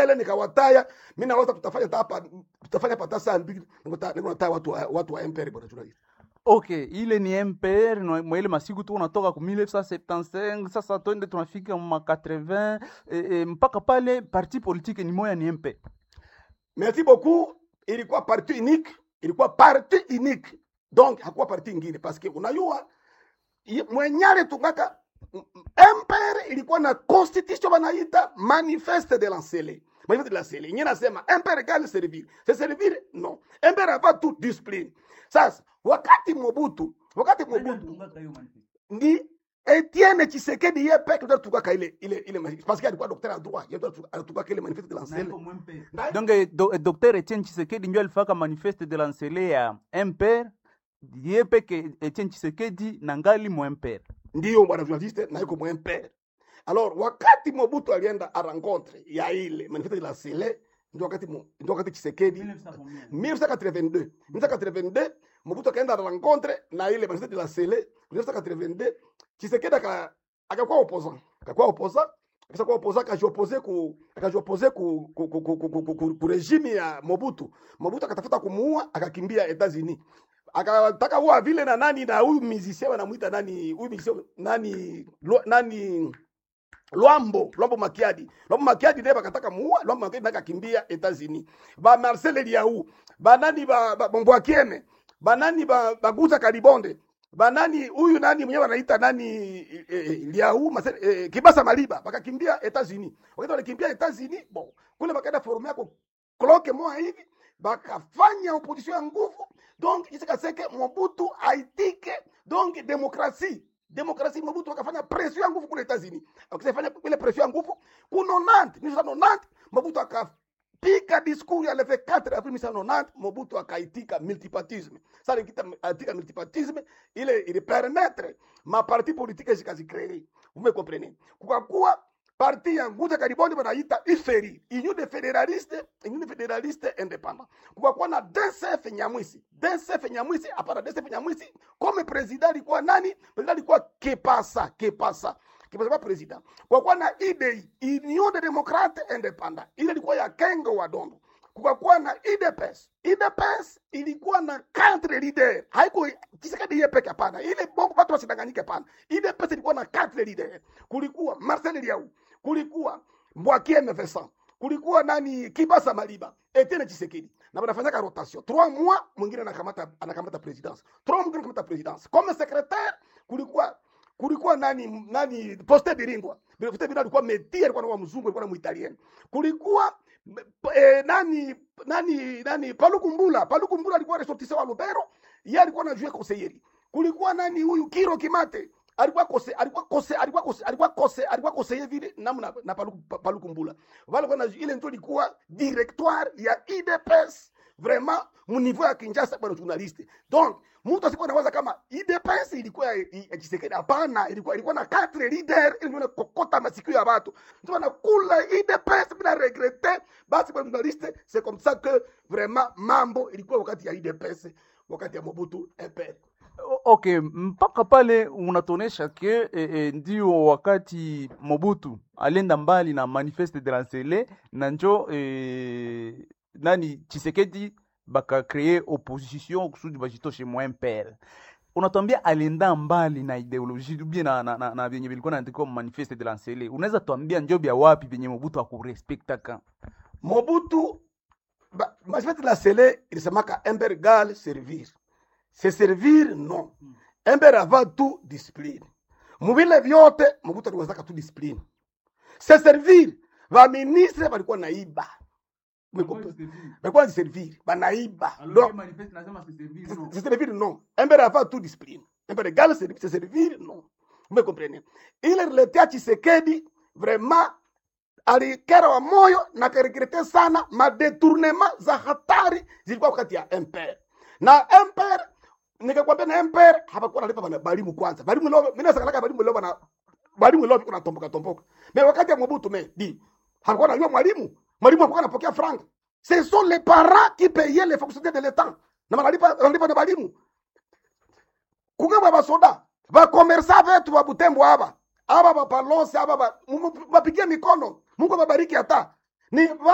mbele nikawataya mimi na watu tutafanya hata hapa tutafanya hapa hata saa mbili niko niko nataya watu wa, watu wa MPR bwana journalist okay ile ni mpr na- mwa ile masiku tu unatoka ku 1975 sasa twende tunafika ma 80 eh, eh, mpaka pale parti politique ni moya ni mpr merci beaucoup ilikuwa parti unique ilikuwa parti unique donc hakuwa parti ingine parce que unajua i- mwenyale tungaka m- m- MPR ilikuwa na constitution wanaita manifeste de lancele manifeste de lancele yenyewe nasema MPR égale servir c'est servir non MPR hapa tu discipline sasa wakati Mobutu wakati Mobutu ni Etienne Tshisekedi yeye peke ndio tukaka ile ile ile manifeste parce que alikuwa docteur en droit yeye ndio alitukaka ile manifeste de lancele Na- donc eh, do, eh, docteur etienne chisekedi ndio alifaka manifeste de lancele ya mpr ye peke etienne chisekedi na ngali mu mpr ndiyo bwana journaliste na yuko mwa MPR. Alors wakati Mobutu alienda a rencontre ya ile manifeste de la Sele ndio wakati Mo- ndio wakati Tshisekedi 1982 1982 Mobutu akaenda a rencontre na ile manifeste de la Sele 1982 Tshisekedi aka akakuwa opposant akakuwa opposant akisa kuwa opposant akajiopose ku akajiopose ku ku, ku, ku, ku, ku, ku, ku, ku regime ya Mobutu Mobutu akatafuta kumuua akakimbia Etats-Unis akataka kuwa vile na nani na huyu musicien wanamuita nani huyu musicien nani Lwa- nani Lwambo Lwambo Makiadi Lwambo Makiadi naye bakataka muua Lwambo Makiadi naye akakimbia Etats-Unis ba Marcel Eliaou ba nani ba, ba Mbwakiene ba nani ba Baguza Kalibonde ba nani huyu nani mwenyewe wanaita nani eh, eh, Eliaou Marcel eh, Kibasa Maliba bakakimbia Etats-Unis wakati walikimbia Etats-Unis bon kule bakaenda forum yako kloke moja hivi bakafanya opposition ya nguvu donc isikaseke Mobutu aitike donc demokrasi demokrasi Mobutu akafanya pression ya nguvu kule Etats-Unis akifanya ile pression ya nguvu ku 90 1990 Mobutu akapiga discours ya le 24 avril 1990 Mobutu akaitika multipartisme sasa nikita aitika multipartisme ile ili permettre ma parti politique zikazicree vous me comprenez kukakuwa parti ya Nguza Karibonde banaita IFERI, Union de Federaliste, Union de Federaliste Independant. Kukakuwa na DCF Nyamwisi. DCF Nyamwisi, hapana DCF Nyamwisi, comme president alikuwa nani? President alikuwa Kepasa, Kepasa. Kepasa kwa president. Kukakuwa na IDEI, Union de Democrate Independant. Ile ilikuwa ya Kengo wa Dondo. Kukakuwa na IDPS. IDPS ilikuwa na quatre leader. Haiko Tshisekedi yeye peke hapana. Ile bongo watu wasidanganyike hapana. IDPS ilikuwa na quatre leader. Kulikuwa Marcel Liau, kulikuwa Mbwakiene Vincent, kulikuwa nani Kibasa Maliba, Etienne Tshisekedi. Na wanafanyaka rotation. Trois mois mwingine anakamata anakamata presidence. Trois mois mwingine anakamata presidence. Comme secrétaire kulikuwa kulikuwa nani nani Poste Biringwa. Poste Biringwa alikuwa meti alikuwa na mzungu alikuwa na muitaliano. Kulikuwa eh, nani nani nani Palukumbula. Palukumbula alikuwa ressortissant wa Lubero, yeye alikuwa anajua conseiller. Kulikuwa nani huyu Kiro Kimate alikuwa kose alikuwa kose alikuwa kose alikuwa kose alikuwa kose vile namna na Paluku Paluku Mbula. Wale kwa ile ndio ilikuwa directoire ya IDPS vraiment mu niveau ya Kinshasa bwana journaliste. Donc mtu asikuwa anawaza kama IDPS ilikuwa ya ya Tshisekedi. Hapana, ilikuwa ilikuwa na quatre leader ili ndio kokota masikio ya watu. Ndio nakula IDPS bila regrette. Basi bwana journaliste, c'est comme ça que vraiment mambo ilikuwa wakati ya IDPS, wakati ya Mobutu MPR. O- okay mpaka pale unatuonesha ke eh, eh, ndio wakati mobutu alienda mbali na manifeste de lancele na njo eh, nani chisekedi bakakree opposition kusudi bajitoshe mwa mpr unatuambia alienda mbali na ideologie ubie na, na, na, na vyenye vilikuwa naandikwa manifeste de lancele unaweza tuambia njo vya wapi vyenye mobutu akurespektaka Mobutu ba- manifeste de la Sele ilisemaka ember gal servir. Se servir non. Ember avant tout discipline. Muvile vyote Mobutu aliwezaka tu discipline. Se servir va ministre walikuwa naiba. Walikuwa servir, banaiba. Donc se servir non. Ember avant tout discipline. Ember gal servir, se servir non. Vous me comprenez? Ile relatea Tshisekedi vraiment alikera wa moyo na karegrete sana madetournema za hatari zilikuwa wakati ya MPR na MPR nikakwambia na MPR hapakuwa nalipa bana balimu kwanza balimu leo mimi nasakalaka balimu leo bana balimu leo kuna tomboka tomboka mais wakati ya Mobutu me di hapakuwa najua mwalimu mwalimu hapakuwa anapokea franga ce sont les parents qui payaient les fonctionnaires de l'état na wanalipa wanalipa na balimu kugaba basoda bakomersa vetu ba Butembo aba aba bapalose aba ba- mu- mu- bapigie mikono Mungu ababariki hata ni